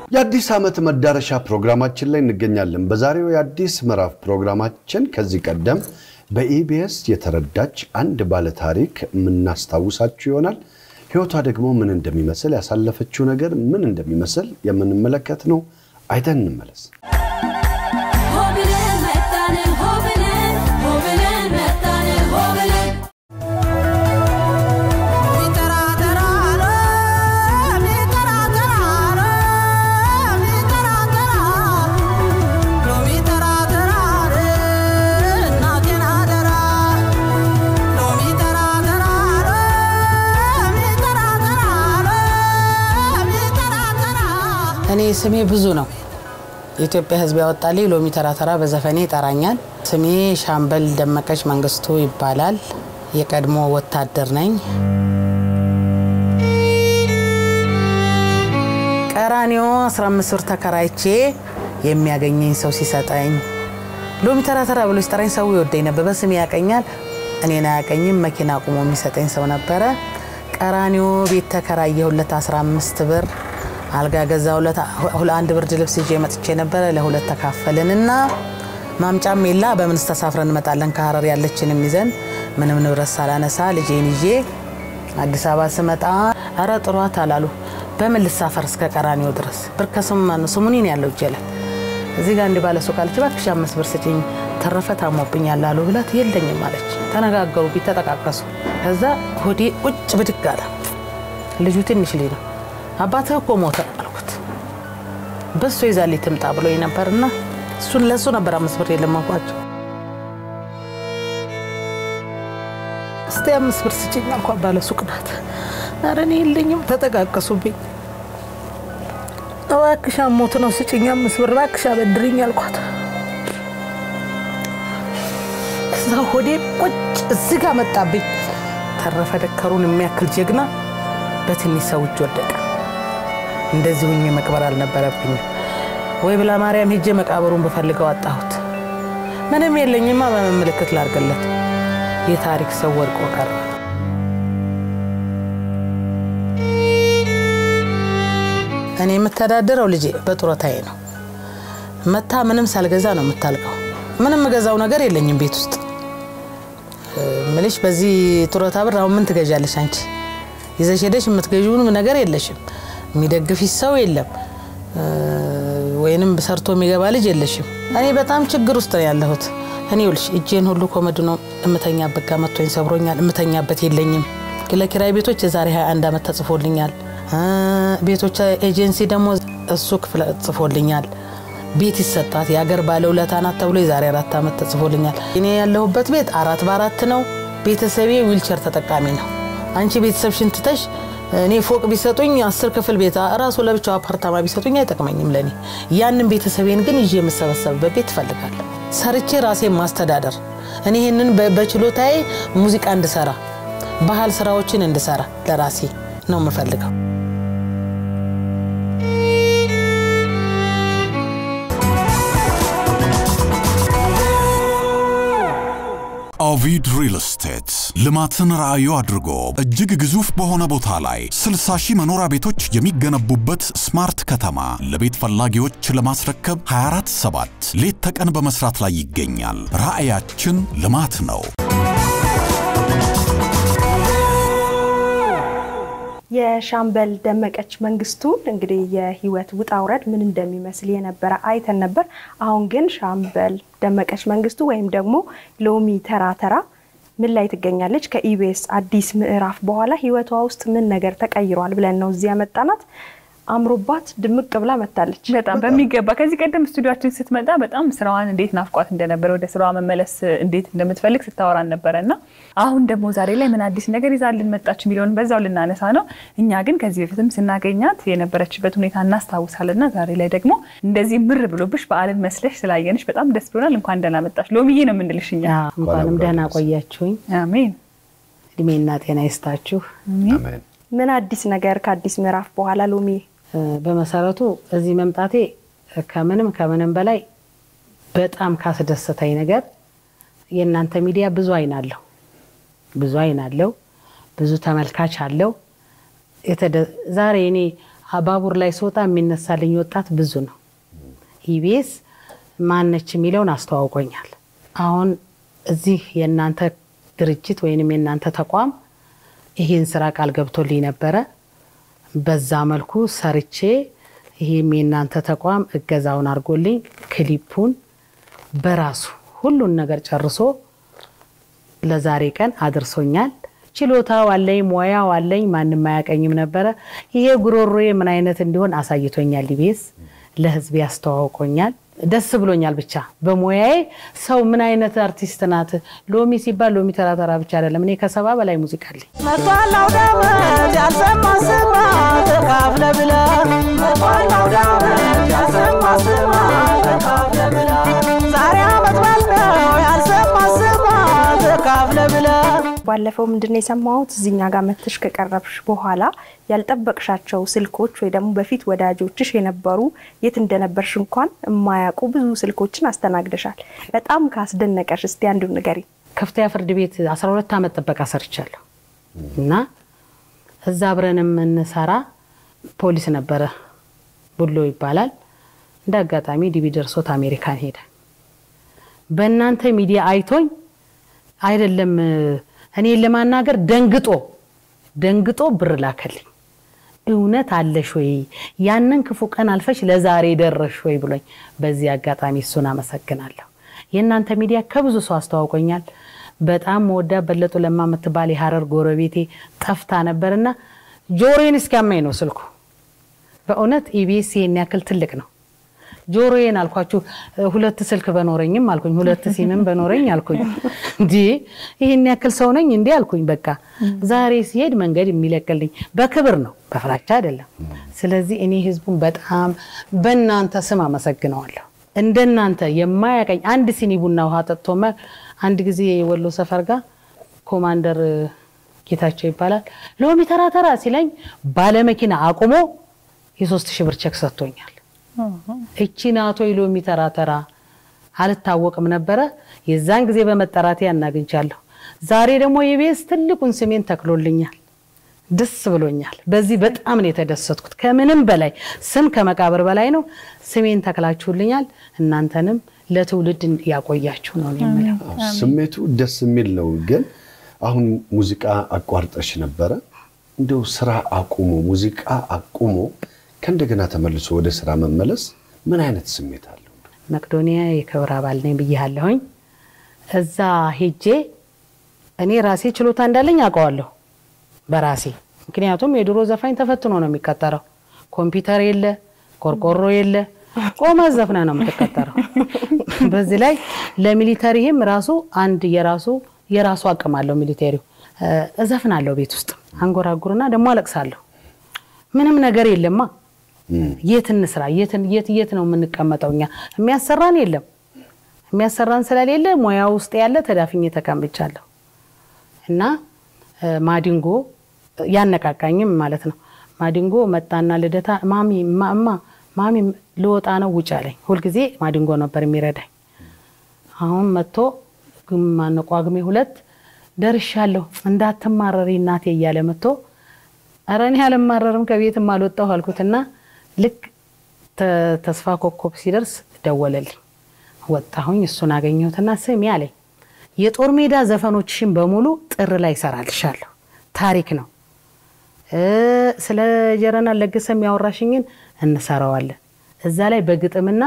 የአዲስ ዓመት መዳረሻ ፕሮግራማችን ላይ እንገኛለን። በዛሬው የአዲስ ምዕራፍ ፕሮግራማችን ከዚህ ቀደም በኢቢኤስ የተረዳች አንድ ባለታሪክ የምናስታውሳችሁ ይሆናል። ሕይወቷ ደግሞ ምን እንደሚመስል ያሳለፈችው ነገር ምን እንደሚመስል የምንመለከት ነው። አይተን እንመለስ። ሆብለን መጣን ሆብለን ሆብለን መጣን ሆብለን እኔ ስሜ ብዙ ነው። የኢትዮጵያ ሕዝብ ያወጣልኝ ሎሚ ተራ ተራ በዘፈኔ ይጠራኛል። ስሜ ሻምበል ደመቀች መንግስቱ ይባላል። የቀድሞ ወታደር ነኝ። ቀራኒዮ 15 ብር ተከራይቼ የሚያገኘኝ ሰው ሲሰጠኝ ሎሚ ተራ ተራ ብሎ ሲጠራኝ ሰው ይወደኝ ነበር። በስሜ ያቀኛል፣ እኔን አያቀኝም። መኪና ቁሞ የሚሰጠኝ ሰው ነበረ። ቀራኒዮ ቤት ተከራየሁለት 15 ብር አልጋ ገዛሁለት። አንድ ብርድ ልብስ ይዤ መጥቼ ነበረ። ለሁለት ተካፈልን እና ማምጫም የላ በምንስ ተሳፍረን እንመጣለን ከሀረር ያለችንም ይዘን ምንም ንብረት ሳላነሳ ልጄን ይዤ አዲስ አበባ ስመጣ አረ ጥሯት አላሉ። በምን ልሳፈር እስከ ቀራኒዮ ድረስ ብር ከስሙ ማነው ስሙኒ ነው ያለው እጄ ላይ እዚህ ጋር እንዲህ ባለ ሱቅ አለች። እባክሽ አምስት ብር ስጪኝ ተረፈ ታሞብኛል አሉ ብላት የለኝም አለች። ተነጋገሩብኝ፣ ተጠቃቀሱ። ከዛ ሆዴ ቁጭ ብድግ አለ። ልጁ ትንሽ ልጅ ነው። አባትህ እኮ ሞተ አልኩት። በሱ ይዛልኝ ትምጣ ብሎ ነበርና እሱን ለእሱ ነበር አምስት ብር የለመንኳቸው። እስቲ አምስት ብር ስጭኝ አልኳት። ባለ ሱቅ ናት። ኧረ እኔ የለኝም። ተጠቃቀሱብኝ። እባክሽ አሞት ነው ስጭኝ አምስት ብር እባክሽ አበድርኝ አልኳት። ከዛ ሆዴ ቁጭ እዚህ ጋር መጣብኝ። ተረፈ ደከሩን የሚያክል ጀግና በትንሽ ሰው እጅ ወደቀ። እንደዚህ ሁኜ መቅበር አልነበረብኝም ወይ ብላ ማርያም ሄጄ መቃብሩን ብፈልገው አጣሁት። ምንም የለኝማ በምን ምልክት ላርግለት? የታሪክ ሰው ወድቆ ቀረ። እኔ የምተዳደረው ልጄ በጡረታዬ ነው። መታ ምንም ሳልገዛ ነው የምታልቀው። ምንም የምገዛው ነገር የለኝም ቤት ውስጥ ምልሽ። በዚህ ጡረታ ብር አሁን ምን ትገዣለሽ አንቺ? ይዘሽ ሄደሽ የምትገዢውንም ነገር የለሽም። የሚደግፊሽ ሰው የለም፣ ወይንም ሰርቶ የሚገባ ልጅ የለሽም። እኔ በጣም ችግር ውስጥ ነው ያለሁት። እኔ ይኸውልሽ እጄን ሁሉ ኮመድ ነው እምተኛበት ጋር መጥቶኝ ሰብሮኛል። እምተኛበት የለኝም። ለኪራይ ቤቶች የዛሬ 21 ዓመት ተጽፎልኛል። ቤቶች ኤጀንሲ ደግሞ እሱ ክፍለ ጽፎልኛል። ቤት ይሰጣት የአገር ባለውለታ ናት ተብሎ የዛሬ አራት ዓመት ተጽፎልኛል። እኔ ያለሁበት ቤት አራት በአራት ነው። ቤተሰቤ ዊልቸር ተጠቃሚ ነው። አንቺ ቤተሰብሽን ትተሽ እኔ ፎቅ ቢሰጡኝ አስር ክፍል ቤት ራሱ ለብቻው አፓርታማ ቢሰጡኝ አይጠቅመኝም ለእኔ። ያንን ቤተሰቤን ግን ይዤ የምሰበሰብበት ቤት እፈልጋለሁ። ሰርቼ ራሴን ማስተዳደር እኔ ይህንን በችሎታዬ ሙዚቃ እንድሰራ ባህል ስራዎችን እንድሰራ ለራሴ ነው የምፈልገው። ኦቪድ ሪል ስቴት ልማትን ራዕዩ አድርጎ እጅግ ግዙፍ በሆነ ቦታ ላይ 60 ሺህ መኖሪያ ቤቶች የሚገነቡበት ስማርት ከተማ ለቤት ፈላጊዎች ለማስረከብ 247 ሌት ተቀን በመስራት ላይ ይገኛል። ራዕያችን ልማት ነው። የሻምበል ደመቀች መንግስቱን እንግዲህ የህይወት ውጣ ውረድ ምን እንደሚመስል የነበረ አይተን ነበር። አሁን ግን ሻምበል ደመቀች መንግስቱ ወይም ደግሞ ሎሚ ተራ ተራ ምን ላይ ትገኛለች? ከኢቢኤስ አዲስ ምዕራፍ በኋላ ህይወቷ ውስጥ ምን ነገር ተቀይሯል ብለን ነው እዚህ ያመጣናት። አምሮባት ድምቅ ብላ መታለች። በጣም በሚገባ ከዚህ ቀደም ስቱዲዮችን ስትመጣ በጣም ስራዋን እንዴት ናፍቋት እንደነበረ ወደ ስራዋ መመለስ እንዴት እንደምትፈልግ ስታወራን ነበረ እና አሁን ደግሞ ዛሬ ላይ ምን አዲስ ነገር ይዛልን መጣች የሚለውን በዛው ልናነሳ ነው። እኛ ግን ከዚህ በፊትም ስናገኛት የነበረችበት ሁኔታ እናስታውሳለን እና ዛሬ ላይ ደግሞ እንደዚህ ምር ብሎብሽ በዓልን መስለሽ ስላየንሽ በጣም ደስ ብሎናል። እንኳን ደህና መጣሽ ሎሚዬ ነው የምንልሽ እኛ። እንኳንም ደህና ቆያችሁኝ። አሜን። እድሜና ጤና ይስጣችሁ። አሜን። ምን አዲስ ነገር ከአዲስ ምዕራፍ በኋላ ሎሚ? በመሰረቱ እዚህ መምጣቴ ከምንም ከምንም በላይ በጣም ካስደሰተኝ ነገር የእናንተ ሚዲያ ብዙ አይን አለው፣ ብዙ አይን አለው፣ ብዙ ተመልካች አለው። ዛሬ እኔ ባቡር ላይ ስወጣ የሚነሳልኝ ወጣት ብዙ ነው። ኢቢኤስ ማነች የሚለውን አስተዋውቆኛል። አሁን እዚህ የእናንተ ድርጅት ወይንም የእናንተ ተቋም ይህን ስራ ቃል ገብቶልኝ ነበረ። በዛ መልኩ ሰርቼ ይህም የእናንተ ተቋም እገዛውን አድርጎልኝ ክሊፑን በራሱ ሁሉን ነገር ጨርሶ ለዛሬ ቀን አድርሶኛል። ችሎታው አለኝ፣ ሙያው አለኝ። ማንም አያቀኝም ነበረ። ይሄ ጉሮሮዬ ምን አይነት እንዲሆን አሳይቶኛል። ኢቢኤስ ለህዝብ ያስተዋውቆኛል። ደስ ብሎኛል። ብቻ በሙያዬ ሰው ምን አይነት አርቲስት ናት። ሎሚ ሲባል ሎሚ ተራተራ ብቻ አይደለም። እኔ ከሰባ በላይ ሙዚቃ አለኝ። መጥቷል አውደ ዓመት ያልሰማ ስማ ተካፍለ ብለ መጥቷል አውደ ዓመት ያልሰማ ስማ ተካፍለ ብለ ዛሬ ዓመት በዓል ነው ያልሰማ ስማ ተካፍለ ብለ ባለፈው ምንድነው የሰማሁት እዚኛ ጋር መተሽ ከቀረብሽ በኋላ ያልጠበቅሻቸው ስልኮች ወይ ደግሞ በፊት ወዳጆችሽ የነበሩ የት እንደነበርሽ እንኳን የማያውቁ ብዙ ስልኮችን አስተናግደሻል። በጣም ካስደነቀሽ እስቲ አንዱን ንገሪ። ከፍተኛ ፍርድ ቤት 12 ዓመት ጥበቃ ሰርቻለሁ እና እዛ አብረን የምንሰራ ፖሊስ ነበረ፣ ቡሎ ይባላል። እንደ አጋጣሚ ዲቢ ደርሶት አሜሪካን ሄደ። በእናንተ ሚዲያ አይቶኝ አይደለም እኔን ለማናገር ደንግጦ ደንግጦ ብር ላከልኝ። እውነት አለሽ ወይ ያንን ክፉ ቀን አልፈሽ ለዛሬ ደረሽ ወይ ብሎኝ፣ በዚህ አጋጣሚ እሱን አመሰግናለሁ። የእናንተ ሚዲያ ከብዙ ሰው አስተዋውቆኛል። በጣም መወዳ በለጡ ለማ የምትባል የሀረር ጎረቤቴ ጠፍታ ነበርና ጆሮዬን እስኪያማኝ ነው ስልኩ። በእውነት ኢቢኤስ ይሄን ያክል ትልቅ ነው። ጆሮዬን አልኳችሁ ሁለት ስልክ በኖረኝም አልኩኝ፣ ሁለት ሲምም በኖረኝ አልኩኝ። እንዲ ይህን ያክል ሰው ነኝ እንዲ አልኩኝ። በቃ ዛሬ ሲሄድ መንገድ የሚለቅልኝ በክብር ነው፣ በፍራቻ አይደለም። ስለዚህ እኔ ህዝቡን በጣም በእናንተ ስም አመሰግነዋለሁ። እንደናንተ የማያቀኝ አንድ ሲኒ ቡና ውሃ ጠጥቶ አንድ ጊዜ የወሎ ሰፈር ጋር ኮማንደር ጌታቸው ይባላል ሎሚ ተራ ተራ ሲለኝ ባለመኪና አቁሞ የሶስት ሺህ ብር ቼክ ሰጥቶኛል። እቺ ናቶ ሎሚ ተራ ተራ አልታወቅም ነበረ። የዛን ጊዜ በመጠራቴ ያናግኝቻለሁ። ዛሬ ደግሞ የቤስ ትልቁን ስሜን ተክሎልኛል። ደስ ብሎኛል። በዚህ በጣም ነው የተደሰትኩት። ከምንም በላይ ስም ከመቃብር በላይ ነው። ስሜን ተክላችሁልኛል። እናንተንም ለትውልድ ያቆያችሁ ነው የምለው። ስሜቱ ደስ የሚል ነው። ግን አሁን ሙዚቃ አቋርጠሽ ነበረ። እንደው ስራ አቁሞ ሙዚቃ አቁሞ ከእንደገና ተመልሶ ወደ ስራ መመለስ ምን አይነት ስሜት አለው? መቅዶኒያ የክብር አባል ነኝ ብያለሁኝ። እዛ ሄጄ እኔ ራሴ ችሎታ እንዳለኝ አውቀዋለሁ በራሴ ምክንያቱም የድሮ ዘፋኝ ተፈትኖ ነው የሚቀጠረው። ኮምፒውተር የለ፣ ቆርቆሮ የለ፣ ቆመ ዘፍነ ነው የምትቀጠረው። በዚህ ላይ ለሚሊተሪህም ራሱ አንድ የራሱ የራሱ አቅም አለው ሚሊቴሪው። እዘፍናለሁ ቤት ውስጥ አንጎራጉርና ደግሞ አለቅሳለሁ። ምንም ነገር የለማ የት እንስራ? የት የት ነው የምንቀመጠው? እኛ የሚያሰራን የለም። የሚያሰራን ስለሌለ ሙያ ውስጥ ያለ ተዳፍኜ ተቀምጫለሁ እና ማዲንጎ ያነቃቃኝም ማለት ነው። ማዲንጎ መጣና ልደታ ማሚ እማ ማሚ ልወጣ ነው ውጭ አለኝ። ሁልጊዜ ማዲንጎ ነበር የሚረዳኝ። አሁን መጥቶ ግማነ ጳጉሜ ሁለት ደርሻለሁ እንዳትማረሪ እናቴ እያለ መጥቶ ኧረ እኔ አልማረርም ከቤትም አልወጣሁ አልኩትና ልክ ተስፋ ኮከብ ሲደርስ ደወለልኝ። ወጣሁኝ። እሱን አገኘሁትና ስሚ አለኝ የጦር ሜዳ ዘፈኖችሽን በሙሉ ጥር ላይ ይሰራልሻለሁ። ታሪክ ነው። ስለ ጀረናል ለገሰ የሚያወራሽኝን እንሰራዋለን። እዛ ላይ በግጥምና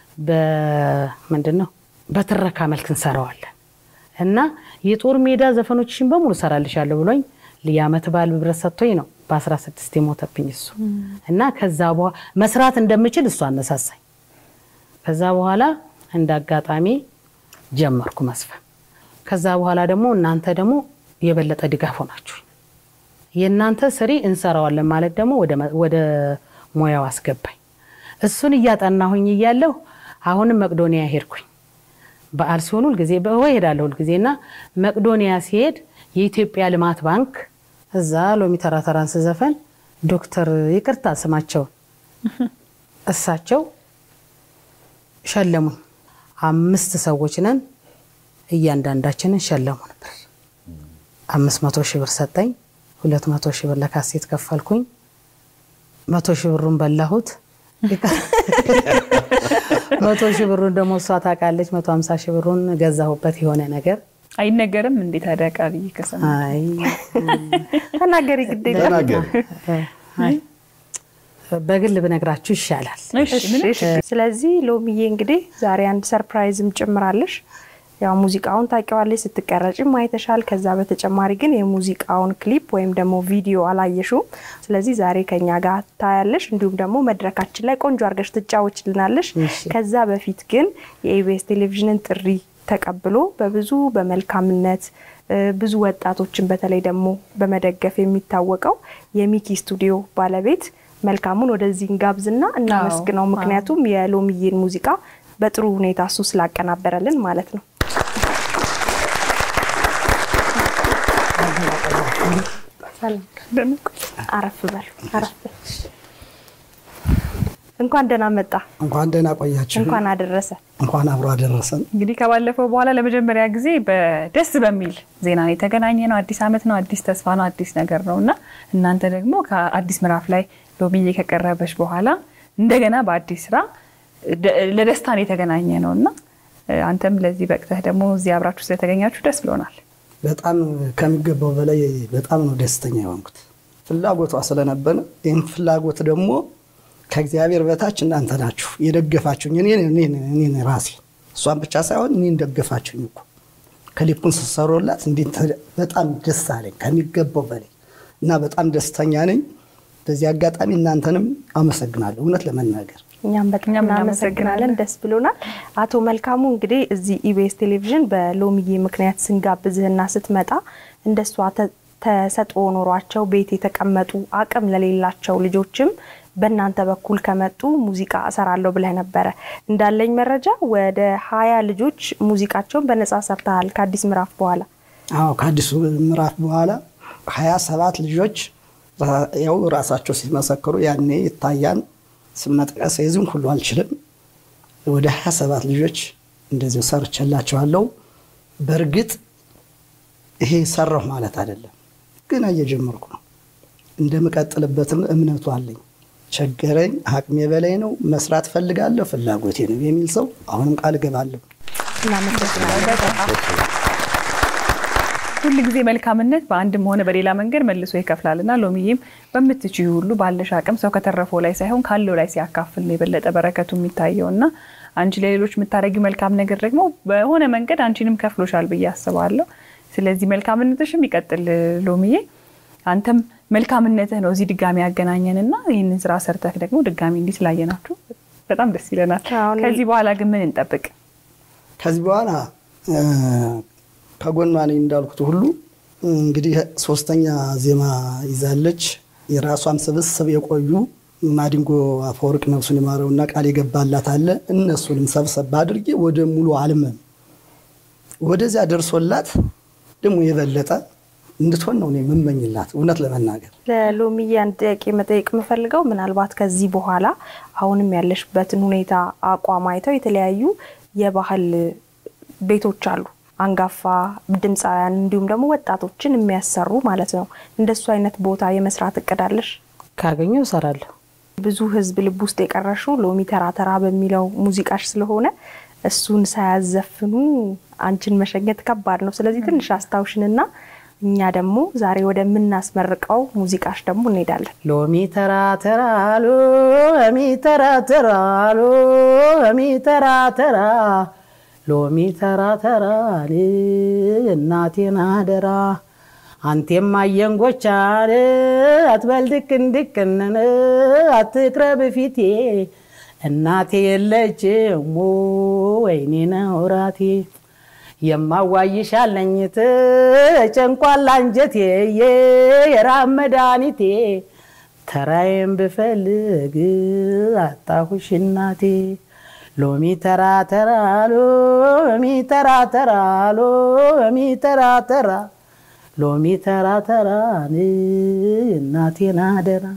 በምንድን ነው በትረካ መልክ እንሰራዋለን እና የጦር ሜዳ ዘፈኖችሽን በሙሉ እሰራልሻለሁ ብሎኝ የዓመት በዓል ብረት ሰጥቶኝ ነው በ16 የሞተብኝ እሱ እና ከዛ በኋላ መስራት እንደምችል እሱ አነሳሳኝ። ከዛ በኋላ እንደ አጋጣሚ ጀመርኩ መስፈን። ከዛ በኋላ ደግሞ እናንተ ደግሞ የበለጠ ድጋፍ ሆናችሁ የእናንተ ስሪ እንሰራዋለን ማለት ደግሞ ወደ ሙያው አስገባኝ። እሱን እያጠናሁኝ እያለሁ አሁንም መቅዶኒያ ሄድኩኝ። በዓል ሲሆን ሁልጊዜ በወይ ሄዳለሁ ሁልጊዜ እና መቅዶኒያ ሲሄድ የኢትዮጵያ ልማት ባንክ እዛ ሎሚ ተራ ተራን ስዘፈን ዶክተር ይቅርታ ስማቸውን እሳቸው ሸለሙኝ። አምስት ሰዎች ነን እያንዳንዳችንን ሸለሙን ብር አምስት መቶ ሺህ ብር ሰጠኝ። ሁለት መቶ ሺህ ብር ለካሴት ከፈልኩኝ። መቶ ሺህ ብሩን በላሁት። መቶ ሺህ ብሩን ደግሞ እሷ ታውቃለች። መቶ ሀምሳ ሺህ ብሩን ገዛሁበት የሆነ ነገር አይነገርም እንዴት ታዲያ ቃልዬ ከሰማ አይ ተናገሪ ግድ የለም። ተናገሪ። አይ፣ በግል ብነግራችሁ ይሻላል። እሺ ምንም እሺ፣ ስለዚህ ሎሚዬ እንግዲህ ዛሬ አንድ ሰርፕራይዝም ጭምራለሽ። ያው ሙዚቃውን ታውቂዋለሽ፣ ስትቀረጭም አይተሻል። ከዛ በተጨማሪ ግን የሙዚቃውን ክሊፕ ወይም ደግሞ ቪዲዮ አላየሽውም። ስለዚህ ዛሬ ከኛ ጋር ታያለሽ፣ እንዲሁም ደግሞ መድረካችን ላይ ቆንጆ አድርገሽ ትጫወችልናለሽ። እሺ። ከዛ በፊት ግን የኢቢኤስ ቴሌቪዥንን ጥሪ ተቀብሎ በብዙ በመልካምነት እ፣ ብዙ ወጣቶችን በተለይ ደግሞ በመደገፍ የሚታወቀው የሚኪ ስቱዲዮ ባለቤት መልካሙን ወደዚህ እንጋብዝና እናመስግነው። አዎ። ምክንያቱም የሎሚዬን ሙዚቃ በጥሩ ሁኔታ እሱ ስላቀናበረልን ማለት ነው። ሰላም አረፍ በል አረፍ በል። እንኳን ደህና መጣ፣ እንኳን ደህና ቆያችሁ። እንኳን አደረሰ። እንኳን አብሮ አደረሰን። እንግዲህ ከባለፈው በኋላ ለመጀመሪያ ጊዜ በደስ በሚል ዜና ነው የተገናኘ ነው። አዲስ ዓመት ነው፣ አዲስ ተስፋ ነው፣ አዲስ ነገር ነው እና እናንተ ደግሞ ከአዲስ ምዕራፍ ላይ ሎሚዬ ከቀረበች በኋላ እንደገና በአዲስ ስራ ደ- ለደስታ ነው የተገናኘ ነው እና አንተም ለዚህ በቅተህ ደግሞ እዚህ አብራችሁ ስለተገኛችሁ ደስ ብሎናል። በጣም ከሚገባው በላይ በጣም ነው ደስተኛ የሆንኩት። ፍላጎቷ ስለነበረ ይህም ፍላጎት ደግሞ ከእግዚአብሔር በታች እናንተ ናችሁ የደገፋችሁኝ። እኔን እኔን እኔን ራሴ እሷን ብቻ ሳይሆን እኔን ደገፋችሁኝ እኮ ክሊፑን ስትሰሩላት እንዴት ተ- በጣም ደስ አለኝ ከሚገባው በላይ እና በጣም ደስተኛ ነኝ። በዚህ አጋጣሚ እናንተንም አመሰግናለሁ እውነት ለመናገር እኛም በጣም እኛም እናመሰግናለን። ደስ ብሎናል። አቶ መልካሙ እንግዲህ እዚህ ኢቢኤስ ቴሌቪዥን በሎሚዬ ምክንያት ስንጋብዝህና ስትመጣ እንደሷ ተ- ተሰጥኦ ኖሯቸው ቤት የተቀመጡ አቅም ለሌላቸው ልጆችም በእናንተ በኩል ከመጡ ሙዚቃ እሰራለሁ ብለህ ነበረ። እንዳለኝ መረጃ ወደ ሀያ ልጆች ሙዚቃቸውን በነጻ ሰርተሃል ከአዲስ ምዕራፍ በኋላ። አዎ ከአዲሱ ምዕራፍ በኋላ ሀያ ሰባት ልጆች ራ- ያው ራሳቸው ሲመሰክሩ ያኔ ይታያን ስም መጥቀስ የዚህም ሁሉ አልችልም። ወደ ሀያ ሰባት ልጆች እንደዚሁ ሰርቼላቸዋለሁ። በእርግጥ ይሄ ሰራሁ ማለት አይደለም፣ ገና እየጀመርኩ ነው። እንደምቀጥልበትም እምነቱ አለኝ። ቸገረኝ፣ አቅሜ በላይ ነው፣ መስራት ፈልጋለሁ፣ ፍላጎቴ ነው የሚል ሰው አሁንም ቃል እገባለሁ። እናመሰግናለን። ሁል ጊዜ መልካምነት በአንድም ሆነ በሌላ መንገድ መልሶ ይከፍላል እና ሎሚዬም በምትችዩ ሁሉ ባለሽ አቅም ሰው ከተረፈው ላይ ሳይሆን ካለው ላይ ሲያካፍል ነው የበለጠ በረከቱ የሚታየው እና አንቺ ለሌሎች የምታደርጊው መልካም ነገር ደግሞ በሆነ መንገድ አንቺንም ከፍሎሻል ብዬ አስባለሁ። ስለዚህ መልካምነትሽም ይቀጥል ሎሚዬ። አንተም መልካምነትህ ነው እዚህ ድጋሚ ያገናኘን እና ይህንን ስራ ሰርተህ ደግሞ ድጋሚ እንዲህ ስላየናችሁ በጣም ደስ ይለናል። አሁን- ከዚህ በኋላ ግን ምን እንጠብቅ? ከዚህ በኋላ እ፣ ከጎኗ ነኝ እንዳልኩት ሁሉ እንግዲህ ሶስተኛ ዜማ ይዛለች። የራሷም ስብስብ የቆዩ ማዲንጎ አፈወርቅ ነፍሱን የማረውና ቃል የገባላት አለ። እነሱንም ሰብሰብ አድርጌ ወደ ሙሉ አልመም ወደዚያ ደርሶላት ደግሞ የበለጠ እንድትሆን ነው እኔ የምመኝላት እውነት ለመናገር ለሎሚዬ አንድ ጥያቄ መጠየቅ የምፈልገው ምናልባት ከዚህ በኋላ አሁንም ያለሽበትን ሁኔታ አቋም አይተው የተለያዩ የባህል ቤቶች አሉ፣ አንጋፋ ድምፃውያን እንዲሁም ደግሞ ወጣቶችን የሚያሰሩ ማለት ነው። እንደሱ አይነት ቦታ የመስራት እቅድ አለሽ? ካገኘው እሰራለሁ። ብዙ ሕዝብ ልብ ውስጥ የቀረሹ ሎሚ ተራ ተራ በሚለው ሙዚቃሽ ስለሆነ እሱን ሳያዘፍኑ አንቺን መሸኘት ከባድ ነው። ስለዚህ ትንሽ አስታውሽንና እኛ ደግሞ ዛሬ ወደምናስመርቀው ሙዚቃሽ ደግሞ እንሄዳለን። ሎሚ ተራ ተራ ሎሚ ተራ ተራ ሎሚ ተራ ተራ ሎሚ ተራ ተራ እናቴን አደራ አንቴም አየንጎቻን አትበል ድቅን ድቅንን አትቅረብ ፊቴ እናቴ የለችም ወይኔ ነው ራቴ የማዋይሻለኝት ጨንቋላ አንጀቴ የራብ መድኃኒቴ ተራዬን ብፈልግ አጣሁሽ እናቴ ሎሚ ተራ ተራ ሎሚ ተራ ተራ ሎሚ ተራ ተራ ሎሚ ተራ ተራ እናቴን አደራ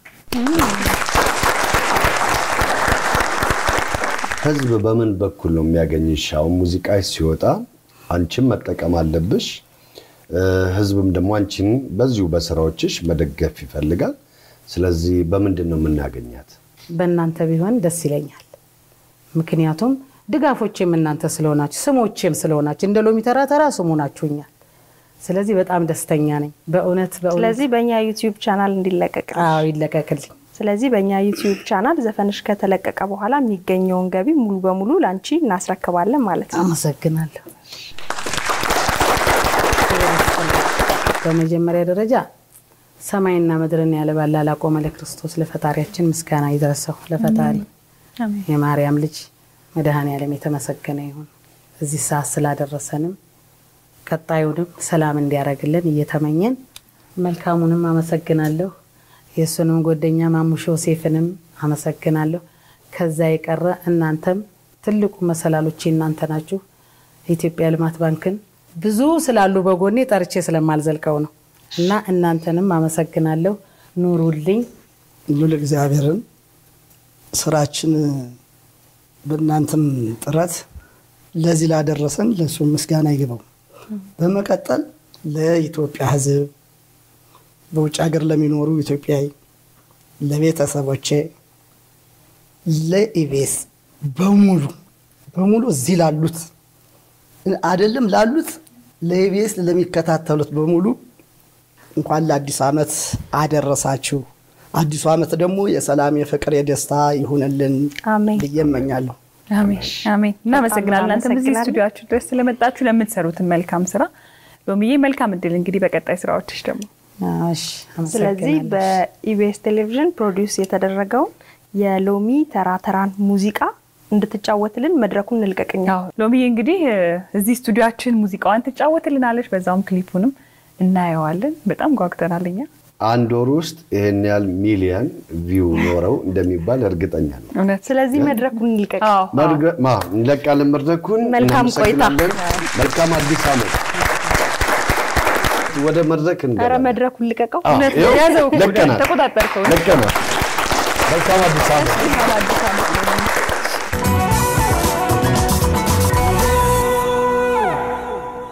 ህዝብ በምን በኩል ነው የሚያገኝሽ? አሁን ሙዚቃ ሲወጣ አንቺም መጠቀም አለብሽ። እ፣ ህዝብም ደግሞ አንቺን በዚሁ በስራዎችሽ መደገፍ ይፈልጋል። ስለዚህ በምንድን ነው የምናገኛት? በእናንተ ቢሆን ደስ ይለኛል። ምክንያቱም ድጋፎቼም እናንተ ስለሆናችሁ ስሞቼም ስለሆናችሁ እንደ ሎሚ ተራ ተራ ስሙ ናችሁኛል። ስለዚህ በጣም ደስተኛ ነኝ በእውነት በእውነት። ስለዚህ በእኛ ዩቲዩብ ቻናል እንዲለቀቅ አዎ ይለቀቅልኝ። ስለዚህ በእኛ ዩቲዩብ ቻናል ዘፈንሽ ከተለቀቀ በኋላ የሚገኘውን ገቢ ሙሉ በሙሉ ለአንቺ እናስረክባለን ማለት ነው። አመሰግናለሁ። በመጀመሪያ ደረጃ ሰማይና ምድርን ያለ ባላ ላቆመ ለክርስቶስ ለፈጣሪያችን ምስጋና ይድረሰው። ለፈጣሪ የማርያም ልጅ መድኃኔዓለም የተመሰገነ ይሁን። እዚህ ሰዓት ስላደረሰንም ቀጣዩንም ሰላም እንዲያደርግልን እየተመኘን መልካሙንም አመሰግናለሁ። የእሱንም ጓደኛ ማሙሽ ዮሴፍንም አመሰግናለሁ። ከዛ የቀረ እናንተም ትልቁ መሰላሎቼ እናንተ ናችሁ። የኢትዮጵያ ልማት ባንክን ብዙ ስላሉ በጎኔ ጠርቼ ስለማልዘልቀው ነው እና እናንተንም አመሰግናለሁ። ኑሩልኝ። ሉል እግዚአብሔርን ስራችን በእናንተም ጥረት ለዚህ ላደረሰን ለእሱ ምስጋና ይግባው። በመቀጠል ለኢትዮጵያ ሕዝብ በውጭ ሀገር ለሚኖሩ ኢትዮጵያዊ ለቤተሰቦቼ፣ ለኢቤስ በሙሉ በሙሉ እዚህ ላሉት አይደለም ላሉት ለኢቤስ ለሚከታተሉት በሙሉ እንኳን ለአዲስ ዓመት አደረሳችሁ። አዲሱ ዓመት ደግሞ የሰላም የፍቅር፣ የደስታ ይሁንልን አሜን። ብዬ እመኛለሁ። አሜን አሜን። እናመሰግናለን። እናንተም እዚህ እናመሰግናለን። ስቱዲዮችሁ ድረስ ስለመጣችሁ ለምትሰሩትን መልካም ስራ ሎሚዬ፣ መልካም እድል እንግዲህ በቀጣይ ስራዎችሽ ደግሞ እሺ፣ ስለዚህ አመሰግናለሁ። በኢቢኤስ ቴሌቪዥን ፕሮዲውስ የተደረገውን የሎሚ ተራ ተራን ሙዚቃ እንድትጫወትልን መድረኩን እንልቀቅኛ። ያው ሎሚዬ እንግዲህ እ፣ እዚህ ስቱዲዮችን ሙዚቃዋን ትጫወትልናለች፣ በዛውም ክሊፑንም እናየዋለን። በጣም ጓጉተናል እኛ። አንድ ወር ውስጥ ይህን ያህል ሚሊየን ቪው ኖረው እንደሚባል እርግጠኛ ነው። እውነት ስለዚህ መድረኩን እንልቀቅ። አዎ፣ አዎ። መድረ- ማ እንለቃለን መድረኩን። መልካም ቆይታ። እናመሰግናለን። መልካም አዲስ ዓመት። ወደ መድረክ ኧረ እንገባለን። መድረኩን ልቀቀው። አዎ፣ እውነት ይኸው ያዘው እኮ ለቀናል። ተቆጣጠርከው። ለቀናል። መልካም አዲስ ዓመት። መልካም አዲስ ዓመት ሎሚ።